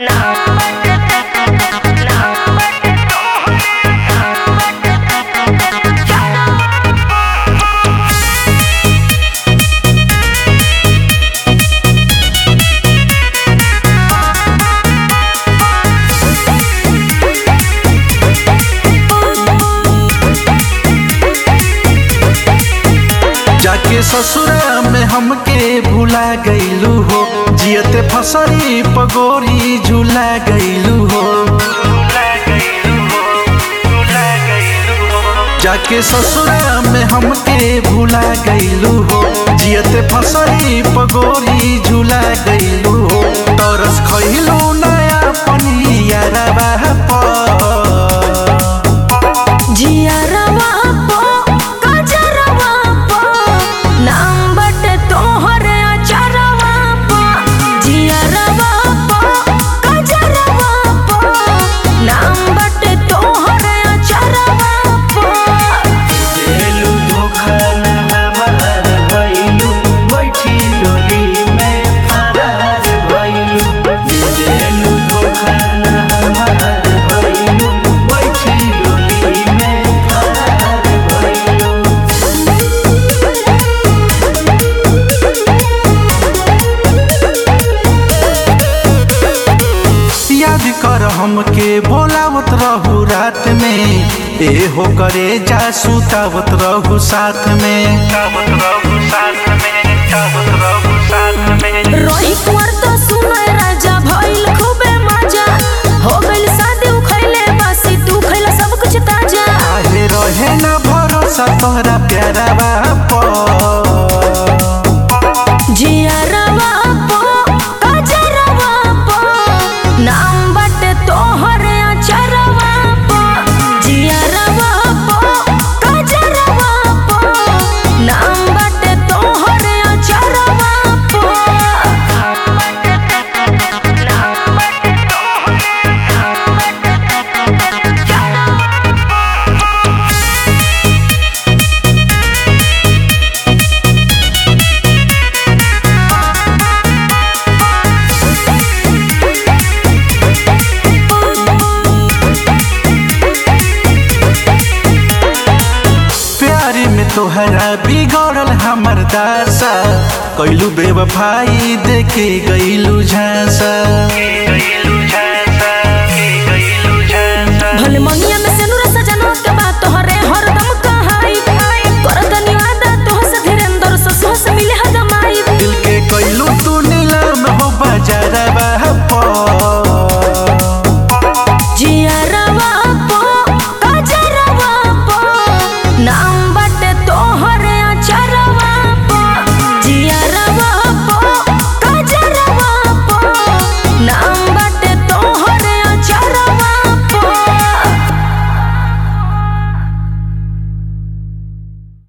जाके ससुरा में हमके भुला गईलू हो जियते फसरी पगोरी झूला गईलू हो जाके ससुरा में हमके भुला गईलू हो जियते फसरी पगोरी झूला गईलू हो तरस खइलू नया पनिया रवा जियरवा पो कजरवा पो नाम बटे तोहरे अचरवा पो जियरवा पो कजरवा पो नाम बटे तोहरे अचरवा पो देलू धोखा न हमार भइलू बैठी डोली में फरार भइलू देलू धोखा न हमार भइलू बैठी डोली में फरार भइलू याद कर हमके बोलावत रहू रात में ए हो करे जा सुतावत रहू साथ में रोही कुंवर तो सुनय राजा भइल खूबे मजा हो गइल शादी उखैले बासी तू खैला सब कुछ ताजा काहे रहे न भरोसा तोहरा प्यारा बाप जियरवा पो कजरवा पो नाम बटे तोहरे अचरवा पो जियरवा पो कजरवा पो नाम बटे तोहरे अचरवा पो प्यारी में तोहरा बिगड़ल हमर दासा कैलू बेवफाई देखे गईलू झांसा